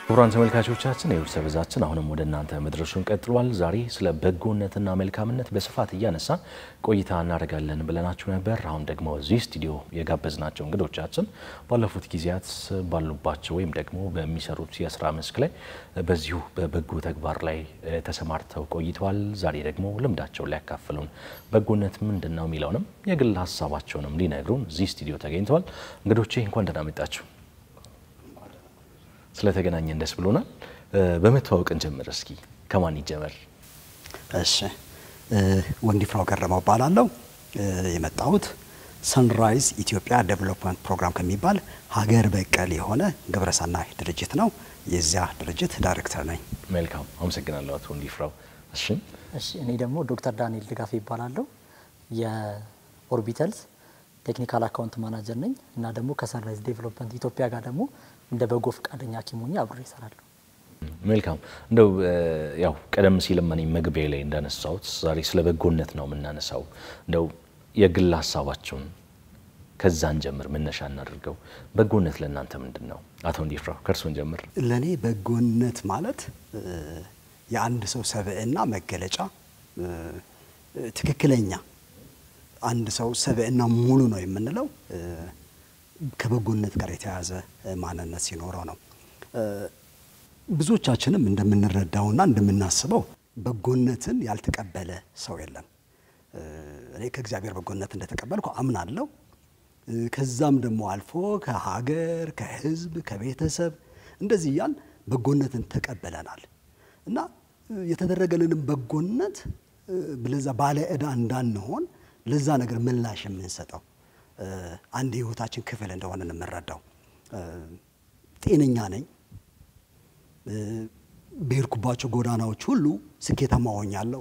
ክቡራን ተመልካቾቻችን የውድ ሰበዛችን አሁንም ወደ እናንተ መድረሱን ቀጥሏል። ዛሬ ስለ በጎነትና መልካምነት በስፋት እያነሳን ቆይታ እናደርጋለን ብለናችሁ ነበር። አሁን ደግሞ እዚህ ስቱዲዮ የጋበዝናቸው እንግዶቻችን ባለፉት ጊዜያት ባሉባቸው ወይም ደግሞ በሚሰሩት የስራ መስክ ላይ በዚሁ በበጎ ተግባር ላይ ተሰማርተው ቆይተዋል። ዛሬ ደግሞ ልምዳቸውን ሊያካፍሉን በጎነት ምንድን ነው የሚለውንም የግል ሀሳባቸውንም ሊነግሩን እዚህ ስቱዲዮ ተገኝተዋል። እንግዶቼ እንኳን ደህና መጣችሁ። ስለተገናኘን ደስ ብሎናል። በመተዋወቅን ጀምር እስኪ ከማን ይጀመር? እሺ ወንዲፍራው ገረመው እባላለሁ። የመጣሁት ሰንራይዝ ኢትዮጵያ ዴቨሎፕመንት ፕሮግራም ከሚባል ሀገር በቀል የሆነ ግብረሰናይ ድርጅት ነው። የዚያ ድርጅት ዳይሬክተር ነኝ። መልካም አመሰግናለሁ አቶ ወንዲፍራው። እሺ እሺ እኔ ደግሞ ዶክተር ዳንኤል ድጋፍ ይባላለሁ። የኦርቢተልስ ቴክኒካል አካውንት ማናጀር ነኝ እና ደግሞ ከሰንራይዝ ዴቨሎፕመንት ኢትዮጵያ ጋር ደግሞ እንደ በጎ ፈቃደኛ ሐኪም ሆኜ አብሬ እሰራለሁ። መልካም እንደው ያው ቀደም ሲል እኔ መግቢያ ላይ እንዳነሳሁት ዛሬ ስለ በጎነት ነው የምናነሳው። እንደው የግል ሀሳባቸውን ከዛን ጀምር መነሻ እናድርገው። በጎነት ለእናንተ ምንድን ነው? አቶ ወንዲፍራው ከእርስዎን ጀምር። ለእኔ በጎነት ማለት የአንድ ሰው ሰብዕና መገለጫ ትክክለኛ አንድ ሰው ሰብዕና ሙሉ ነው የምንለው ከበጎነት ጋር የተያያዘ ማንነት ሲኖረው ነው። ብዙዎቻችንም እንደምንረዳውና እንደምናስበው በጎነትን ያልተቀበለ ሰው የለም። እኔ ከእግዚአብሔር በጎነት እንደተቀበልኩ አምናለሁ። ከዛም ደግሞ አልፎ ከሀገር፣ ከሕዝብ፣ ከቤተሰብ እንደዚህ እያል በጎነትን ተቀበለናል እና የተደረገልንም በጎነት ለዛ ባለ ዕዳ እንዳንሆን ለዛ ነገር ምላሽ የምንሰጠው አንድ የህይወታችን ክፍል እንደሆነ የምንረዳው። ጤነኛ ነኝ፣ በሄድኩባቸው ጎዳናዎች ሁሉ ስኬታማ ሆኛለሁ።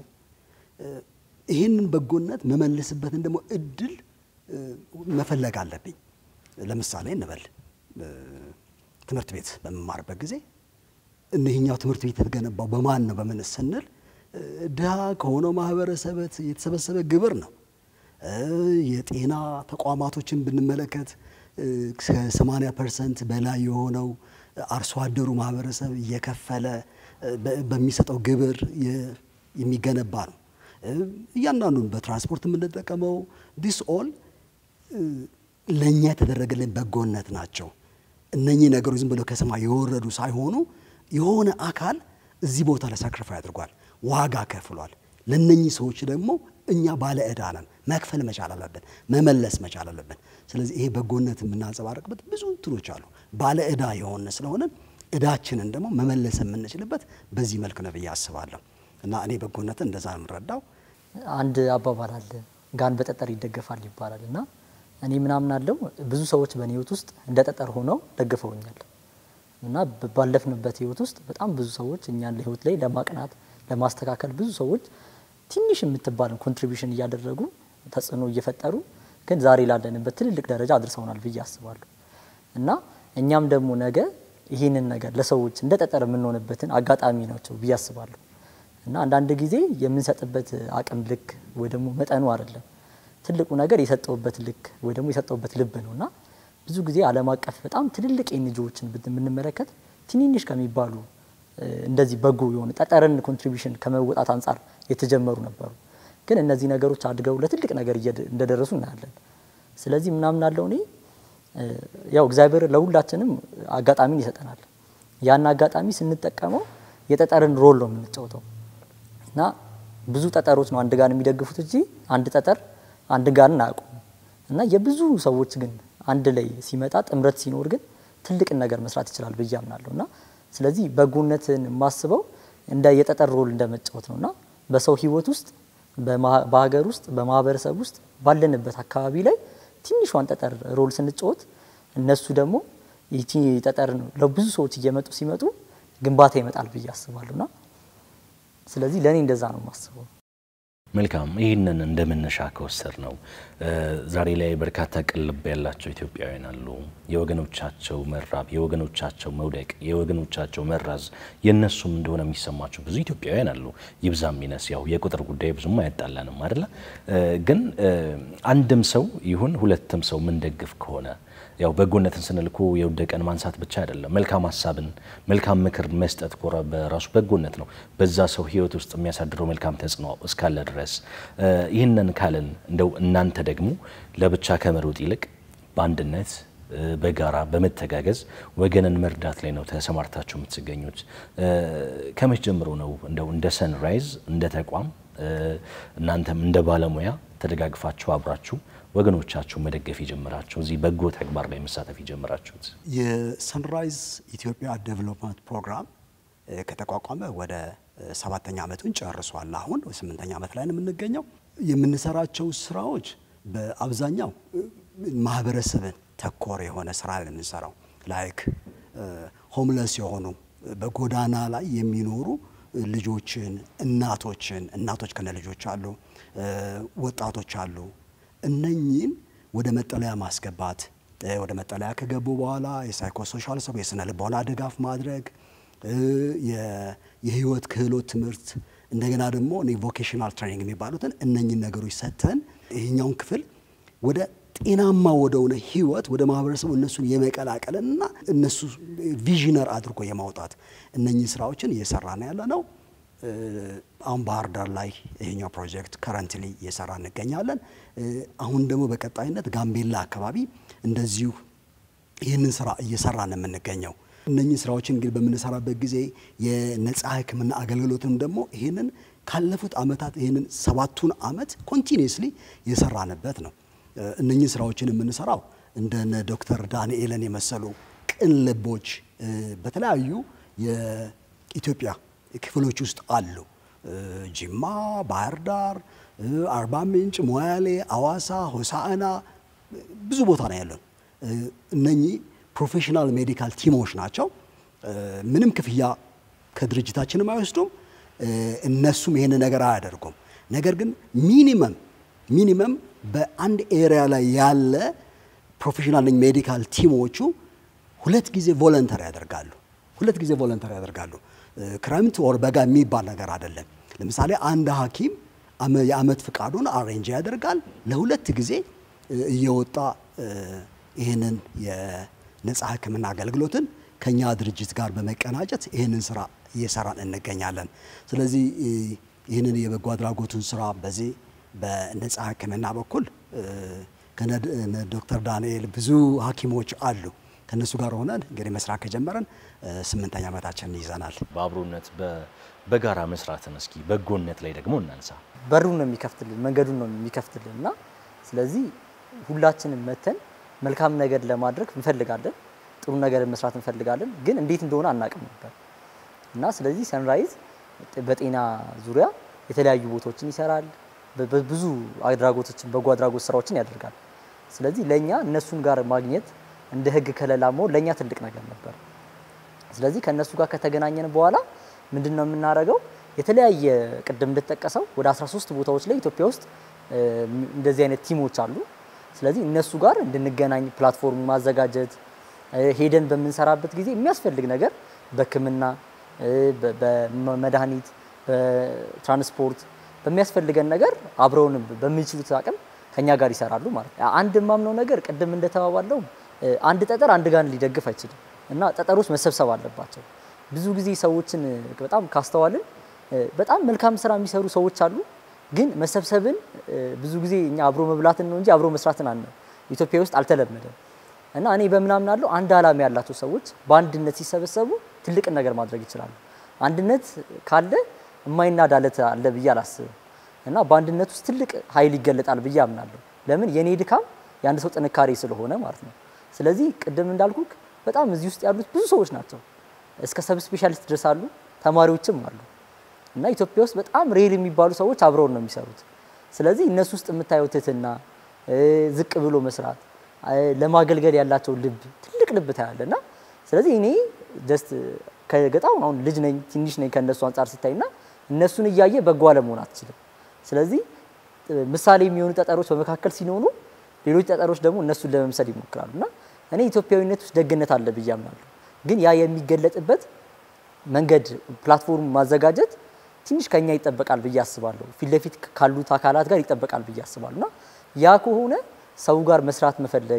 ይህንን በጎነት መመልስበትን ደግሞ እድል መፈለግ አለብኝ። ለምሳሌ እንበል ትምህርት ቤት በመማርበት ጊዜ እኒህኛው ትምህርት ቤት የተገነባው በማን ነው በምን ስንል ድሃ ከሆነው ማህበረሰብ የተሰበሰበ ግብር ነው። የጤና ተቋማቶችን ብንመለከት ከ80 ፐርሰንት በላይ የሆነው አርሶ አደሩ ማህበረሰብ እየከፈለ በሚሰጠው ግብር የሚገነባ ነው። እያንዳንዱን በትራንስፖርት የምንጠቀመው ዲስ ኦል ለእኛ የተደረገልን በጎነት ናቸው። እነኚህ ነገሮች ዝም ብለው ከሰማይ የወረዱ ሳይሆኑ የሆነ አካል እዚህ ቦታ ላይ ሳክሪፋይ አድርጓል፣ ዋጋ ከፍሏል። ለነኚህ ሰዎች ደግሞ እኛ ባለ ዕዳ ነን። መክፈል መቻል አለብን፣ መመለስ መቻል አለብን። ስለዚህ ይሄ በጎነት የምናንጸባረቅበት ብዙ እንትኖች አሉ። ባለ ዕዳ የሆነ ስለሆነ ዕዳችንን ደግሞ መመለስ የምንችልበት በዚህ መልክ ነው ብዬ አስባለሁ። እና እኔ በጎነትን እንደዛ ነው የምንረዳው። አንድ አባባል አለ፣ ጋን በጠጠር ይደገፋል ይባላል እና እኔ ምናምን አለው ብዙ ሰዎች በእኔ ህይወት ውስጥ እንደ ጠጠር ሆነው ደግፈውኛል እና ባለፍንበት ህይወት ውስጥ በጣም ብዙ ሰዎች እኛን ለህይወት ላይ ለማቅናት ለማስተካከል ብዙ ሰዎች ትንሽ የምትባልን ኮንትሪቢሽን እያደረጉ ተጽዕኖ እየፈጠሩ ግን ዛሬ ላለንበት ትልልቅ ደረጃ አድርሰውናል ብዬ አስባለሁ እና እኛም ደግሞ ነገ ይህንን ነገር ለሰዎች እንደ ጠጠር የምንሆንበትን አጋጣሚ ናቸው ብዬ አስባለሁ እና አንዳንድ ጊዜ የምንሰጥበት አቅም ልክ ወይ ደግሞ መጠኑ አይደለም ትልቁ ነገር የሰጠውበት ልክ ወይ ደግሞ የሰጠውበት ልብ ነው እና ብዙ ጊዜ ዓለም አቀፍ በጣም ትልልቅ ኤንጂኦዎችን ብንመለከት ትንንሽ ከሚባሉ እንደዚህ በጎ የሆኑ ጠጠርን ኮንትሪቢሽን ከመወጣት አንጻር የተጀመሩ ነበሩ። ግን እነዚህ ነገሮች አድገው ለትልቅ ነገር እንደደረሱ እናያለን። ስለዚህ ምናምን አለው እኔ ያው እግዚአብሔር ለሁላችንም አጋጣሚን ይሰጠናል። ያን አጋጣሚ ስንጠቀመው የጠጠርን ሮል ነው የምንጫወተው እና ብዙ ጠጠሮች ነው አንድ ጋር የሚደግፉት እንጂ አንድ ጠጠር አንድ ጋርን አያውቁም። እና የብዙ ሰዎች ግን አንድ ላይ ሲመጣ ጥምረት ሲኖር ግን ትልቅን ነገር መስራት ይችላል ብዬ አምናለሁ እና ስለዚህ በጎነትን የማስበው እንደ የጠጠር ሮል እንደ መጫወት ነው እና በሰው ህይወት ውስጥ በሀገር ውስጥ በማህበረሰብ ውስጥ ባለንበት አካባቢ ላይ ትንሿን ጠጠር ሮል ስንጫወት እነሱ ደግሞ ይቺ ጠጠር ለብዙ ሰዎች እየመጡ ሲመጡ ግንባታ ይመጣል ብዬ አስባለሁና ስለዚህ ለእኔ እንደዛ ነው የማስበው። መልካም ይህንን እንደ መነሻ ከወሰድ ነው ዛሬ ላይ በርካታ ቅልብ ያላቸው ኢትዮጵያውያን አሉ። የወገኖቻቸው መራብ፣ የወገኖቻቸው መውደቅ፣ የወገኖቻቸው መራዝ የእነሱም እንደሆነ የሚሰማቸው ብዙ ኢትዮጵያውያን አሉ። ይብዛም ይነስ ያው የቁጥር ጉዳይ ብዙም አያጣላንም አይደለ? ግን አንድም ሰው ይሁን ሁለትም ሰው ምንደግፍ ከሆነ ያው በጎነትን ስንል እኮ የወደቀን ማንሳት ብቻ አይደለም። መልካም ሀሳብን፣ መልካም ምክር መስጠት ኮራ በራሱ በጎነት ነው። በዛ ሰው ህይወት ውስጥ የሚያሳድረው መልካም ተጽዕኖ እስካለ ድረስ ይህንን ካልን እንደው እናንተ ደግሞ ለብቻ ከመሮጥ ይልቅ በአንድነት በጋራ በመተጋገዝ ወገንን መርዳት ላይ ነው ተሰማርታችሁ የምትገኙት። ከመች ጀምሮ ነው እንደው እንደ ሰንራይዝ እንደ ተቋም እናንተም እንደ ባለሙያ ተደጋግፋችሁ አብራችሁ ወገኖቻችሁ መደገፍ የጀመራችሁ እዚህ በጎ ተግባር ላይ መሳተፍ የጀመራችሁት? የሰንራይዝ ኢትዮጵያ ዴቨሎፕመንት ፕሮግራም ከተቋቋመ ወደ ሰባተኛ ዓመቱን ጨርሷል። አሁን ስምንተኛ ዓመት ላይ ነው የምንገኘው። የምንሰራቸው ስራዎች በአብዛኛው ማህበረሰብን ተኮር የሆነ ስራ ነው የምንሰራው። ላይክ ሆምለስ የሆኑ በጎዳና ላይ የሚኖሩ ልጆችን፣ እናቶችን እናቶች ከነ ልጆች አሉ፣ ወጣቶች አሉ። እነኚህን ወደ መጠለያ ማስገባት ወደ መጠለያ ከገቡ በኋላ የሳይኮሶሻል ሰው የስነ ልቦና ድጋፍ ማድረግ የህይወት ክህሎት ትምህርት እንደገና ደግሞ ቮኬሽናል ትሬኒንግ የሚባሉትን እነኚህን ነገሮች ሰጥተን ይህኛውን ክፍል ወደ ጤናማ ወደሆነ ህይወት ወደ ማህበረሰቡ እነሱን የመቀላቀልና እነሱ ቪዥነር አድርጎ የማውጣት እነኚህ ስራዎችን እየሰራ ነው ያለ ነው። አሁን ባህር ዳር ላይ ይሄኛው ፕሮጀክት ከረንትሊ እየሰራ እንገኛለን። አሁን ደግሞ በቀጣይነት ጋምቤላ አካባቢ እንደዚሁ ይህንን ስራ እየሰራ ነው የምንገኘው። እነኚህ ስራዎችን እንግዲህ በምንሰራበት ጊዜ የነጻ ሕክምና አገልግሎትም ደግሞ ይህንን ካለፉት አመታት ይህንን ሰባቱን አመት ኮንቲኒየስሊ የሰራንበት ነው። እነኚህ ስራዎችን የምንሰራው እንደነ ዶክተር ዳንኤልን የመሰሉ ቅን ልቦች በተለያዩ የኢትዮጵያ ክፍሎች ውስጥ አሉ። ጅማ፣ ባህር ዳር፣ አርባ ምንጭ፣ ሞያሌ፣ አዋሳ፣ ሆሳዕና ብዙ ቦታ ነው ያለን። እነኚህ ፕሮፌሽናል ሜዲካል ቲሞች ናቸው። ምንም ክፍያ ከድርጅታችንም አይወስዱም። እነሱም ይሄን ነገር አያደርጉም። ነገር ግን ሚኒመም ሚኒመም በአንድ ኤሪያ ላይ ያለ ፕሮፌሽናል ሜዲካል ቲሞቹ ሁለት ጊዜ ቮለንተር ያደርጋሉ። ሁለት ጊዜ ቮለንተር ያደርጋሉ። ክረምት ወር በጋ የሚባል ነገር አይደለም። ለምሳሌ አንድ ሐኪም የአመት ፍቃዱን አሬንጅ ያደርጋል። ለሁለት ጊዜ እየወጣ ይህንን የነጻ ሕክምና አገልግሎትን ከኛ ድርጅት ጋር በመቀናጀት ይህንን ስራ እየሰራን እንገኛለን። ስለዚህ ይህንን የበጎ አድራጎቱን ስራ በዚህ በነጻ ሕክምና በኩል ዶክተር ዳንኤል ብዙ ሐኪሞች አሉ። ከነሱ ጋር ሆነን እንግዲህ መስራት ከጀመረን ስምንተኛ ዓመታችንን ይዘናል። በአብሮነት በጋራ መስራትን እስኪ በጎነት ላይ ደግሞ እናንሳ። በሩን ነው የሚከፍትልን፣ መንገዱን ነው የሚከፍትልን እና ስለዚህ ሁላችንም መተን መልካም ነገር ለማድረግ እንፈልጋለን፣ ጥሩ ነገር መስራት እንፈልጋለን፣ ግን እንዴት እንደሆነ አናቅም ነበር እና ስለዚህ ሰንራይዝ በጤና ዙሪያ የተለያዩ ቦታዎችን ይሰራል፣ ብዙ አድራጎቶችን በጎ አድራጎት ስራዎችን ያደርጋል። ስለዚህ ለእኛ እነሱን ጋር ማግኘት እንደ ህግ ከለላ መሆን ለእኛ ትልቅ ነገር ነበር። ስለዚህ ከእነሱ ጋር ከተገናኘን በኋላ ምንድን ነው የምናደርገው? የተለያየ ቅድም እንደተጠቀሰው ወደ 13 ቦታዎች ላይ ኢትዮጵያ ውስጥ እንደዚህ አይነት ቲሞች አሉ። ስለዚህ እነሱ ጋር እንድንገናኝ ፕላትፎርም ማዘጋጀት ሄደን በምንሰራበት ጊዜ የሚያስፈልግ ነገር በሕክምና፣ በመድኃኒት፣ በትራንስፖርት በሚያስፈልገን ነገር አብረውን በሚችሉት አቅም ከኛ ጋር ይሰራሉ ማለት ነው። አንድ የማምነው ነገር ቅድም እንደተባባለው አንድ ጠጠር አንድ ጋን ሊደግፍ አይችልም እና ጠጠሮች መሰብሰብ አለባቸው። ብዙ ጊዜ ሰዎችን በጣም ካስተዋልን በጣም መልካም ስራ የሚሰሩ ሰዎች አሉ፣ ግን መሰብሰብን ብዙ ጊዜ እኛ አብሮ መብላትን ነው እንጂ አብሮ መስራትን አነ ኢትዮጵያ ውስጥ አልተለመደም እና እኔ በምናምናለው አንድ ዓላማ ያላቸው ሰዎች በአንድነት ሲሰበሰቡ ትልቅን ነገር ማድረግ ይችላሉ። አንድነት ካለ የማይናድ አለት አለ ብዬ አላስብም እና በአንድነት ውስጥ ትልቅ ኃይል ይገለጣል ብዬ አምናለሁ። ለምን የኔ ድካም የአንድ ሰው ጥንካሬ ስለሆነ ማለት ነው። ስለዚህ ቅድም እንዳልኩ በጣም እዚህ ውስጥ ያሉት ብዙ ሰዎች ናቸው። እስከ ሰብ ስፔሻሊስት ድረስ አሉ፣ ተማሪዎችም አሉ እና ኢትዮጵያ ውስጥ በጣም ሬል የሚባሉ ሰዎች አብረውን ነው የሚሰሩት። ስለዚህ እነሱ ውስጥ የምታየው ትህትና፣ ዝቅ ብሎ መስራት፣ ለማገልገል ያላቸው ልብ ትልቅ ልብ ታያለ እና ስለዚህ እኔ ጀስት ከገጣው አሁን ልጅ ነኝ ትንሽ ነኝ ከእነሱ አንጻር ስታይና እነሱን እያየ በጎ አለመሆን አትችልም። ስለዚህ ምሳሌ የሚሆኑ ጠጠሮች በመካከል ሲኖሩ ሌሎች ጠጠሮች ደግሞ እነሱን ለመምሰል ይሞክራሉ እና እኔ ኢትዮጵያዊነት ውስጥ ደግነት አለ ብዬ አምናለሁ። ግን ያ የሚገለጥበት መንገድ ፕላትፎርም ማዘጋጀት ትንሽ ከኛ ይጠበቃል ብዬ አስባለሁ። ፊት ለፊት ካሉት አካላት ጋር ይጠበቃል ብዬ አስባለሁ እና ያ ከሆነ ሰው ጋር መስራት መፈለግ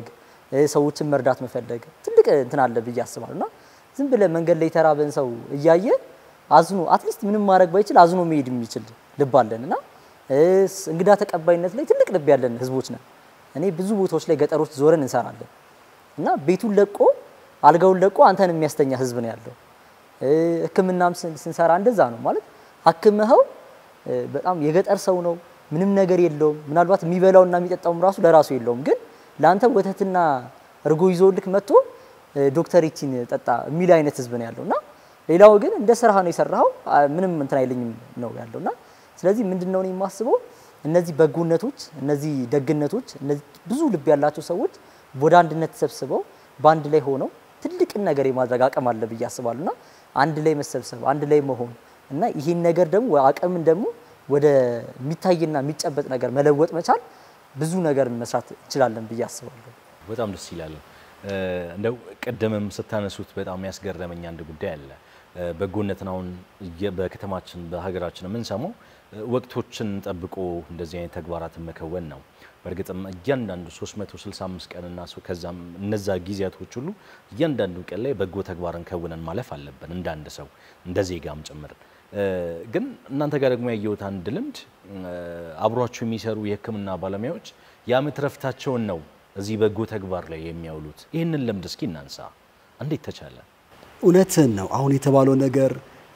ሰዎችን መርዳት መፈለግ ትልቅ እንትን አለ ብዬ አስባለሁ እና ዝም ብለህ መንገድ ላይ የተራበን ሰው እያየ አዝኖ አትሊስት ምንም ማድረግ ባይችል አዝኖ መሄድ የሚችል ልብ አለን እና እንግዳ ተቀባይነት ላይ ትልቅ ልብ ያለን ህዝቦች ነን። እኔ ብዙ ቦታዎች ላይ ገጠሮች ዞረን እንሰራለን እና ቤቱን ለቆ አልጋውን ለቆ አንተን የሚያስተኛ ህዝብ ነው ያለው። ሕክምናም ስንሰራ እንደዛ ነው ማለት አክመኸው በጣም የገጠር ሰው ነው፣ ምንም ነገር የለውም። ምናልባት የሚበላውና የሚጠጣውም ራሱ ለራሱ የለውም፣ ግን ለአንተ ወተትና እርጎ ይዞልክ መጥቶ ዶክተር ይቺን ጠጣ የሚል አይነት ህዝብ ነው ያለው እና ሌላው ግን እንደ ስራህ ነው የሰራኸው ምንም እንትን አይለኝም ነው ያለው እና ስለዚህ ምንድን ነው የማስበው እነዚህ በጎነቶች፣ እነዚህ ደግነቶች፣ እነዚህ ብዙ ልብ ያላቸው ሰዎች ወደ አንድነት ተሰብስበው በአንድ ላይ ሆነው ትልቅን ነገር የማድረግ አቅም አለ ብዬ አስባለሁ እና አንድ ላይ መሰብሰብ፣ አንድ ላይ መሆን እና ይህን ነገር ደግሞ አቅምን ደግሞ ወደ የሚታይና የሚጨበጥ ነገር መለወጥ መቻል ብዙ ነገር መስራት እንችላለን ብዬ አስባለሁ። በጣም ደስ ይላል። እንደው ቅድምም ስታነሱት በጣም ያስገረመኝ አንድ ጉዳይ አለ። በጎነትን አሁን በከተማችን በሀገራችን የምንሰማው ወቅቶችን ጠብቆ እንደዚህ አይነት ተግባራትን መከወን ነው። በእርግጥም እያንዳንዱ 365 ቀንና ከዛም እነዛ ጊዜያቶች ሁሉ እያንዳንዱ ቀን ላይ በጎ ተግባርን ከውነን ማለፍ አለብን እንደ አንድ ሰው እንደ ዜጋም ጭምር። ግን እናንተ ጋር ደግሞ ያየሁት አንድ ልምድ አብሯችሁ የሚሰሩ የሕክምና ባለሙያዎች የዓመት ረፍታቸውን ነው እዚህ በጎ ተግባር ላይ የሚያውሉት። ይህንን ልምድ እስኪ እናንሳ። እንዴት ተቻለ? እውነትን ነው አሁን የተባለው ነገር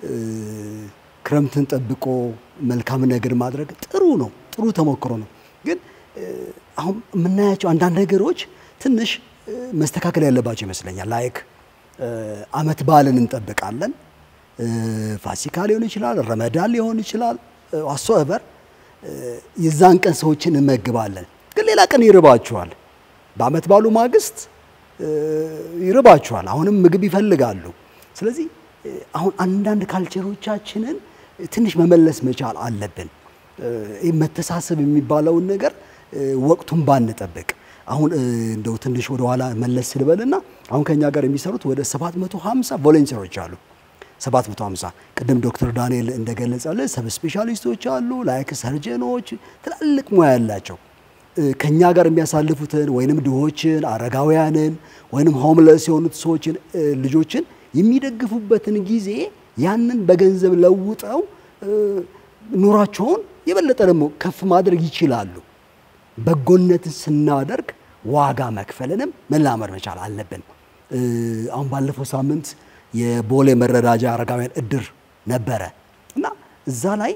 ክረምትን ጠብቆ መልካም ነገር ማድረግ ጥሩ ነው፣ ጥሩ ተሞክሮ ነው። ግን አሁን የምናያቸው አንዳንድ ነገሮች ትንሽ መስተካከል ያለባቸው ይመስለኛል። ላይክ አመት በዓልን እንጠብቃለን። ፋሲካ ሊሆን ይችላል፣ ረመዳን ሊሆን ይችላል። ዋሶቨር የዛን ቀን ሰዎችን እንመግባለን። ግን ሌላ ቀን ይርባችኋል። በአመት ባሉ ማግስት ይርባችኋል። አሁንም ምግብ ይፈልጋሉ። ስለዚህ አሁን አንዳንድ ካልቸሮቻችንን ትንሽ መመለስ መቻል አለብን። ይህ መተሳሰብ የሚባለውን ነገር ወቅቱን ባንጠብቅ አሁን እንደው ትንሽ ወደ ኋላ መለስ ስልበልና አሁን ከኛ ጋር የሚሰሩት ወደ 750 ቮለንቲሮች አሉ። 750 ቅድም ዶክተር ዳንኤል እንደገለጸልን ሰብ ስፔሻሊስቶች አሉ፣ ላይክ ሰርጀኖች፣ ትላልቅ ሙያ ያላቸው ከኛ ጋር የሚያሳልፉትን ወይንም ድሆችን፣ አረጋውያንን ወይንም ሆምለስ የሆኑት ሰዎችን ልጆችን የሚደግፉበትን ጊዜ ያንን በገንዘብ ለውጠው ኑሯቸውን የበለጠ ደግሞ ከፍ ማድረግ ይችላሉ። በጎነትን ስናደርግ ዋጋ መክፈልንም መላመድ መቻል አለብን። አሁን ባለፈው ሳምንት የቦሌ መረዳጃ አረጋውያን እድር ነበረ እና እዛ ላይ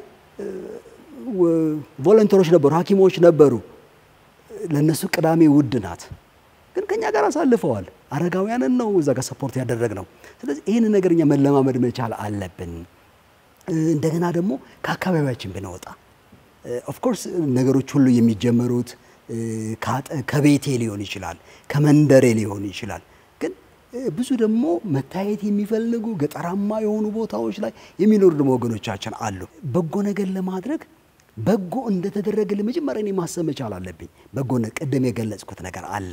ቮለንተሮች ነበሩ፣ ሐኪሞች ነበሩ። ለነሱ ቅዳሜ ውድ ናት፣ ግን ከኛ ጋር አሳልፈዋል። አረጋውያንን ነው እዛ ጋር ሰፖርት ያደረግ ነው። ስለዚህ ይህን ነገር እኛ መለማመድ መቻል አለብን። እንደገና ደግሞ ከአካባቢያችን ብንወጣ ኦፍኮርስ ነገሮች ሁሉ የሚጀመሩት ከቤቴ ሊሆን ይችላል፣ ከመንደሬ ሊሆን ይችላል። ግን ብዙ ደግሞ መታየት የሚፈልጉ ገጠራማ የሆኑ ቦታዎች ላይ የሚኖሩ ደግሞ ወገኖቻችን አሉ። በጎ ነገር ለማድረግ በጎ እንደተደረገ ለመጀመሪያ እኔ ማሰብ መቻል አለብኝ። በጎነት ቅድም የገለጽኩት ነገር አለ።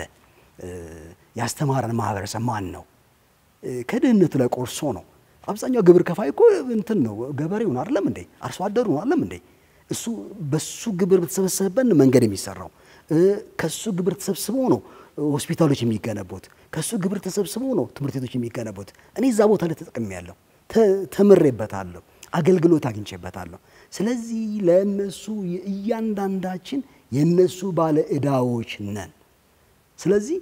ያስተማረን ማህበረሰብ ማን ነው? ከድህነቱ ላይ ቆርሶ ነው። አብዛኛው ግብር ከፋይ እኮ እንትን ነው ገበሬውን አይደለም እንዴ? አርሶ አደሩን አይደለም እንዴ? እሱ በሱ ግብር በተሰበሰበበት መንገድ የሚሰራው ከሱ ግብር ተሰብስቦ ነው ሆስፒታሎች የሚገነቡት። ከሱ ግብር ተሰብስቦ ነው ትምህርት ቤቶች የሚገነቡት። እኔ እዛ ቦታ ላይ ተጠቅሜያለሁ፣ ተምሬበታለሁ፣ አገልግሎት አግኝቼበታለሁ። ስለዚህ ለእነሱ እያንዳንዳችን የእነሱ ባለ ዕዳዎች ነን። ስለዚህ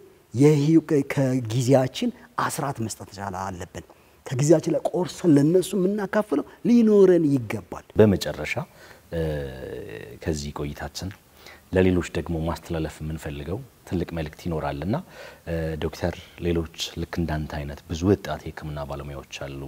ከጊዜያችን አስራት መስጠት መቻል አለብን። ከጊዜያችን ላይ ቆርሰን ለእነሱ የምናካፍለው ሊኖረን ይገባል። በመጨረሻ ከዚህ ቆይታችን ለሌሎች ደግሞ ማስተላለፍ የምንፈልገው ትልቅ መልእክት ይኖራልና ዶክተር ሌሎች ልክ እንዳንተ አይነት ብዙ ወጣት የሕክምና ባለሙያዎች አሉ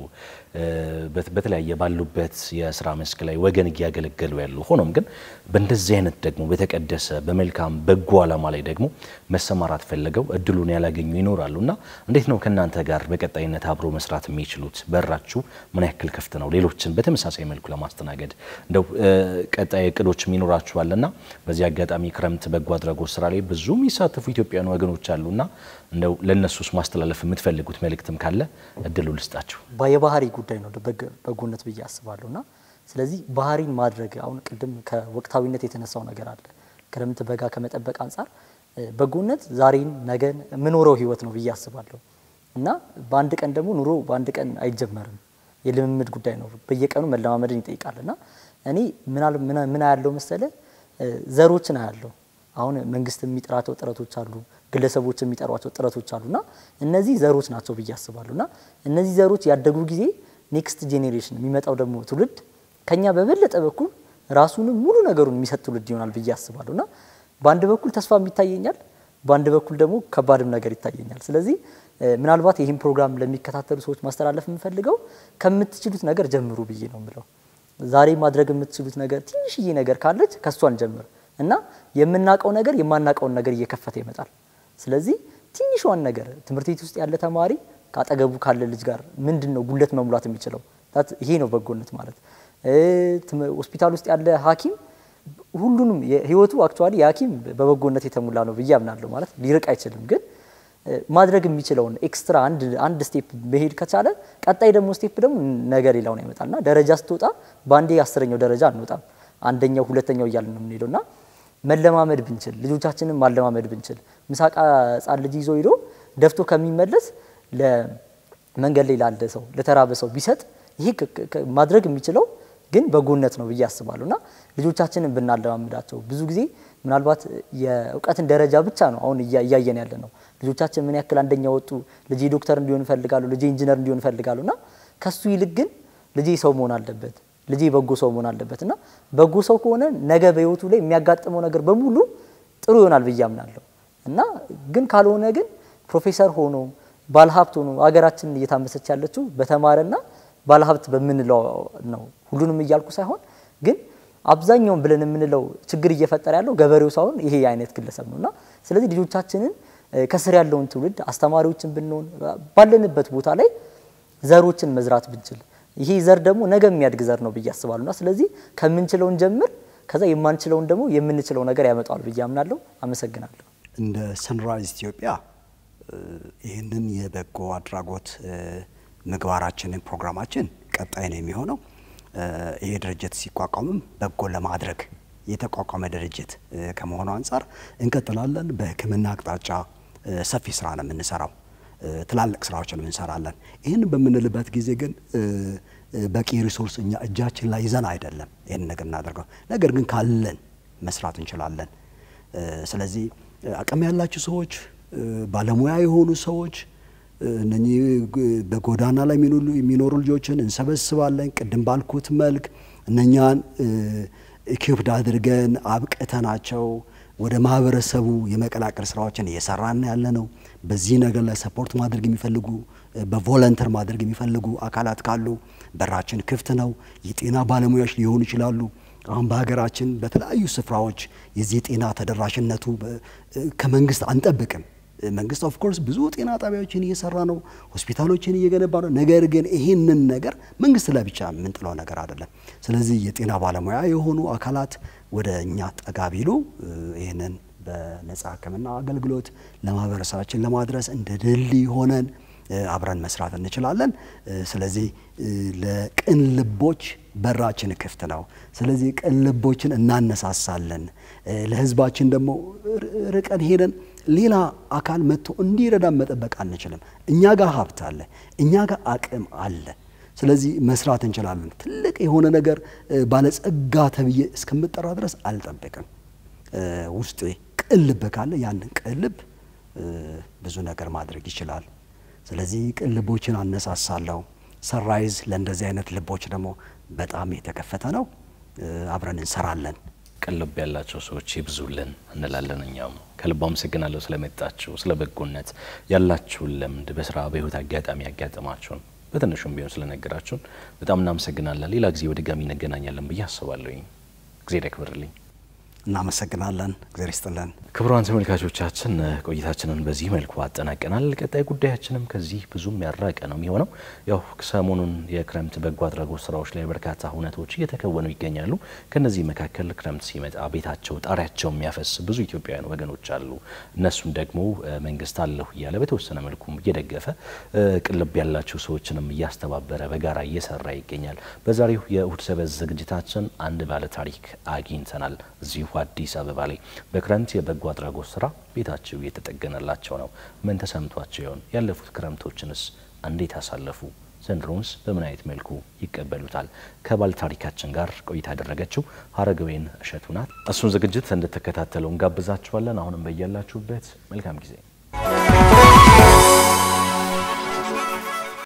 በተለያየ ባሉበት የስራ መስክ ላይ ወገን እያገለገሉ ያሉ ሆኖም ግን በእንደዚህ አይነት ደግሞ በተቀደሰ በመልካም በጎ ዓላማ ላይ ደግሞ መሰማራት ፈልገው እድሉን ያላገኙ ይኖራሉ እና እንዴት ነው ከእናንተ ጋር በቀጣይነት አብሮ መስራት የሚችሉት? በራችሁ ምን ያክል ክፍት ነው? ሌሎችን በተመሳሳይ መልኩ ለማስተናገድ እንደው ቀጣይ እቅዶችም ይኖራችኋልና በዚህ አጋጣሚ ክረምት በጎ አድራጎት ስራ ላይ ብዙ የሚሳተፉ ኢትዮጵያውያን ወገኖች አሉና እንደው ለእነሱስ ማስተላለፍ የምትፈልጉት መልእክትም ካለ እድሉ ልስጣችሁ። የባህሪ ጉዳይ ነው በጎነት ብዬ አስባለሁ እና ስለዚህ ባህሪን ማድረግ አሁን ቅድም ከወቅታዊነት የተነሳው ነገር አለ ክረምት በጋ ከመጠበቅ አንጻር በጎነት ዛሬን ነገን የምኖረው ህይወት ነው ብዬ አስባለሁ እና በአንድ ቀን ደግሞ ኑሮ በአንድ ቀን አይጀመርም። የልምምድ ጉዳይ ነው። በየቀኑ መለማመድን ይጠይቃል እና እኔ ምን ያለው መሰለ ዘሮችን አያለሁ። አሁን መንግስት የሚጠራቸው ጥረቶች አሉ፣ ግለሰቦች የሚጠሯቸው ጥረቶች አሉ እና እነዚህ ዘሮች ናቸው ብዬ አስባለሁ እና እነዚህ ዘሮች ያደጉ ጊዜ ኔክስት ጄኔሬሽን የሚመጣው ደግሞ ትውልድ ከኛ በበለጠ በኩል ራሱንም ሙሉ ነገሩን የሚሰጥ ትውልድ ይሆናል ብዬ አስባለሁ እና በአንድ በኩል ተስፋም ይታየኛል፣ በአንድ በኩል ደግሞ ከባድም ነገር ይታየኛል። ስለዚህ ምናልባት ይህን ፕሮግራም ለሚከታተሉ ሰዎች ማስተላለፍ የምፈልገው ከምትችሉት ነገር ጀምሩ ብዬ ነው የምለው። ዛሬ ማድረግ የምትችሉት ነገር ትንሽዬ ነገር ካለች ከእሷን ጀምር እና የምናውቀው ነገር የማናውቀውን ነገር እየከፈተ ይመጣል። ስለዚህ ትንሿን ነገር ትምህርት ቤት ውስጥ ያለ ተማሪ ከአጠገቡ ካለ ልጅ ጋር ምንድን ነው ጉለት መሙላት የሚችለው? ይሄ ነው በጎነት ማለት። ሆስፒታል ውስጥ ያለ ሐኪም ሁሉንም ህይወቱ አክቹዋሊ የሐኪም በበጎነት የተሞላ ነው ብዬ አምናለሁ። ማለት ሊርቅ አይችልም፣ ግን ማድረግ የሚችለውን ኤክስትራ አንድ ስቴፕ መሄድ ከቻለ ቀጣይ ደግሞ ስቴፕ ደግሞ ነገ ሌላውን ያመጣልና ደረጃ ስትወጣ በአንዴ አስረኛው ደረጃ አንወጣም። አንደኛው ሁለተኛው እያልን ነው የምንሄደው እና መለማመድ ብንችል ልጆቻችንን ማለማመድ ብንችል ምሳቃ ህጻን ልጅ ይዞ ሂዶ ደፍቶ ከሚመለስ ለመንገድ ላይ ላለ ሰው ለተራበ ሰው ቢሰጥ ይሄ ማድረግ የሚችለው ግን በጎነት ነው ብዬ አስባለሁ እና ልጆቻችንን ብናለማምዳቸው ብዙ ጊዜ ምናልባት የእውቀትን ደረጃ ብቻ ነው አሁን እያየን ያለ ነው። ልጆቻችን ምን ያክል አንደኛ ወጡ፣ ልጄ ዶክተር እንዲሆን እፈልጋለሁ፣ ልጄ ኢንጂነር እንዲሆን እፈልጋለሁ እና ከሱ ይልቅ ግን ልጄ ሰው መሆን አለበት፣ ልጄ በጎ ሰው መሆን አለበት እና በጎ ሰው ከሆነ ነገ በህይወቱ ላይ የሚያጋጥመው ነገር በሙሉ ጥሩ ይሆናል ብዬ አምናለሁ እና ግን ካልሆነ ግን ፕሮፌሰር ሆኖ ባለሀብት ሆኖ ሀገራችንን እየታመሰች ያለችው በተማረና ባለሀብት በምንለው ነው። ሁሉንም እያልኩ ሳይሆን ግን አብዛኛውን ብለን የምንለው ችግር እየፈጠረ ያለው ገበሬው ሳይሆን ይሄ አይነት ግለሰብ ነው እና ስለዚህ ልጆቻችንን ከስር ያለውን ትውልድ አስተማሪዎችን ብንሆን ባለንበት ቦታ ላይ ዘሮችን መዝራት ብንችል ይሄ ዘር ደግሞ ነገ የሚያድግ ዘር ነው ብዬ አስባለሁ እና ስለዚህ ከምንችለውን ጀምር ከዛ የማንችለውን ደግሞ የምንችለው ነገር ያመጣዋል ብዬ አምናለሁ። አመሰግናለሁ። እንደ ሰንራይዝ ኢትዮጵያ ይህንን የበጎ አድራጎት ምግባራችንን ፕሮግራማችን ቀጣይ ነው የሚሆነው። ይሄ ድርጅት ሲቋቋምም በጎ ለማድረግ የተቋቋመ ድርጅት ከመሆኑ አንጻር እንቀጥላለን። በሕክምና አቅጣጫ ሰፊ ስራ ነው የምንሰራው። ትላልቅ ስራዎችን እንሰራለን። ይህን በምንልበት ጊዜ ግን በቂ ሪሶርስ እኛ እጃችን ላይ ይዘን አይደለም ይህን ነገር እናደርገው። ነገር ግን ካለን መስራት እንችላለን። ስለዚህ አቅም ያላችሁ ሰዎች፣ ባለሙያ የሆኑ ሰዎች እነኚህ በጎዳና ላይ የሚኖሩ ልጆችን እንሰበስባለን። ቅድም ባልኩት መልክ እነኛን ኢኪፕድ አድርገን አብቅተናቸው ወደ ማህበረሰቡ የመቀላቀል ስራዎችን እየሰራን ያለ ነው። በዚህ ነገር ላይ ሰፖርት ማድረግ የሚፈልጉ በቮለንተር ማድረግ የሚፈልጉ አካላት ካሉ በራችን ክፍት ነው። የጤና ባለሙያዎች ሊሆኑ ይችላሉ። አሁን በሀገራችን በተለያዩ ስፍራዎች የዚህ የጤና ተደራሽነቱ ከመንግስት አንጠብቅም። መንግስት ኦፍ ኮርስ ብዙ ጤና ጣቢያዎችን እየሰራ ነው፣ ሆስፒታሎችን እየገነባ ነው። ነገር ግን ይህንን ነገር መንግስት ላይ ብቻ የምንጥለው ነገር አይደለም። ስለዚህ የጤና ባለሙያ የሆኑ አካላት ወደ እኛ ጠጋ ቢሉ ይህንን በነጻ ሕክምና አገልግሎት ለማህበረሰባችን ለማድረስ እንደ ድልድይ ሆነን አብረን መስራት እንችላለን። ስለዚህ ለቅን ልቦች በራችን ክፍት ነው። ስለዚህ ቅን ልቦችን እናነሳሳለን። ለህዝባችን ደግሞ ርቀን ሄደን ሌላ አካል መጥቶ እንዲረዳን መጠበቅ አንችልም። እኛ ጋር ሀብት አለ፣ እኛ ጋር አቅም አለ። ስለዚህ መስራት እንችላለን። ትልቅ የሆነ ነገር ባለጸጋ ተብዬ እስከምጠራ ድረስ አልጠብቅም። ውስጥ ቅን ልብ ካለ ያንን ቅን ልብ ብዙ ነገር ማድረግ ይችላል። ስለዚህ ቅን ልቦችን አነሳሳለሁ። ሰንራይዝ ለእንደዚህ አይነት ልቦች ደግሞ በጣም የተከፈተ ነው። አብረን እንሰራለን። ቅን ልብ ያላቸው ሰዎች ይብዙልን እንላለን። እኛም ከልብ አመሰግናለሁ ስለመጣችሁ፣ ስለ በጎነት ያላችሁን ልምድ በስራ በህይወት አጋጣሚ ያጋጠማችሁን በትንሹም ቢሆን ስለነገራችሁን በጣም እናመሰግናለን። ሌላ ጊዜ በድጋሚ እንገናኛለን ብዬ አስባለሁኝ። ጊዜ ያክብርልኝ። እናመሰግናለን። እግዚአብሔር ይስጥልን። ክቡራን ተመልካቾቻችን ቆይታችንን በዚህ መልኩ አጠናቀናል። ቀጣይ ጉዳያችንም ከዚህ ብዙም ያራቀ ነው የሚሆነው። ያው ሰሞኑን የክረምት በጎ አድራጎት ስራዎች ላይ በርካታ ሁነቶች እየተከወኑ ይገኛሉ። ከነዚህ መካከል ክረምት ሲመጣ ቤታቸው ጣሪያቸው የሚያፈስ ብዙ ኢትዮጵያውያን ወገኖች አሉ። እነሱን ደግሞ መንግስት አለሁ እያለ በተወሰነ መልኩም እየደገፈ ቅልብ ያላቸው ሰዎችንም እያስተባበረ በጋራ እየሰራ ይገኛል። በዛሬው የእሁድ ሰበዝ ዝግጅታችን አንድ ባለ ታሪክ አግኝተናል። እዚሁ አዲስ አበባ ላይ በክረምት የበጎ አድራጎት ስራ ቤታቸው እየተጠገነላቸው ነው። ምን ተሰምቷቸው ይሆን? ያለፉት ክረምቶችንስ እንዴት አሳለፉ? ዘንድሮንስ በምን አይነት መልኩ ይቀበሉታል? ከባለ ታሪካችን ጋር ቆይታ ያደረገችው ሀረገወይን እሸቱ ናት። እሱን ዝግጅት እንድትከታተሉ እንጋብዛችኋለን። አሁንም በያላችሁበት መልካም ጊዜ